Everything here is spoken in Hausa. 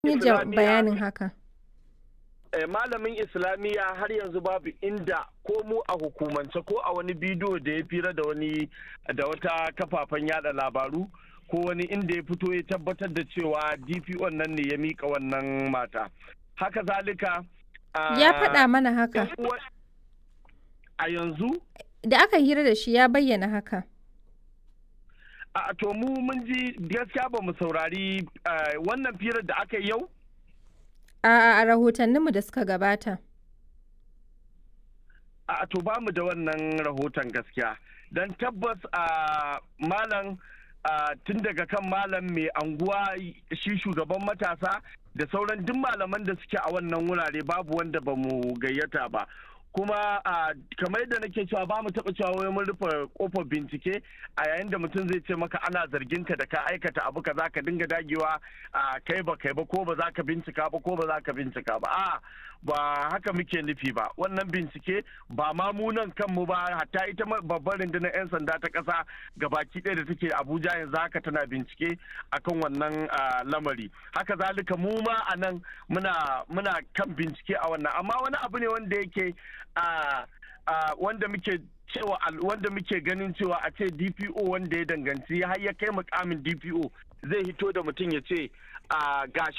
yi bayanin haka. malamin islamiyya har yanzu babu inda ko mu a hukumance ko a wani bidiyo da ya fira da wani da wata kafafen yada labaru ko wani inda ya fito ya tabbatar da cewa dpo nan ne ya mika wannan mata haka zalika ya faɗa mana haka a yanzu da aka hira da shi ya bayyana haka a to mu mun ji gaskiya ba mu saurari wannan firar da aka yi yau a rahotanninmu da suka gabata a to ba mu da wannan rahoton gaskiya don tabbas a malam tun daga kan malam mai anguwa shi shugaban matasa da sauran duk malaman da suke a wannan wurare babu wanda ba mu gayyata ba kuma kamar yadda nake cewa ba mu taɓa cewa wai mun rufe kofar bincike a yayin da mutum zai ce maka ana zargin ka da ka aikata abu ka za ka dinga dagewa kai ba kai ba ko ba za ka bincika ba ko ba za ka bincika ba a ba haka muke nufi ba wannan bincike ba ma mu nan kanmu ba hatta ita babbar rundunar 'yan sanda ta ƙasa gabaki ɗaya da take abuja yanzu haka tana bincike akan wannan lamari haka zalika mu ma a nan muna kan bincike a wannan amma wani abu ne wanda yake wanda muke cewa wanda muke ganin cewa a ce dpo wanda ya danganci har ya kai mukamin dpo zai hito da mutum ya ce gashi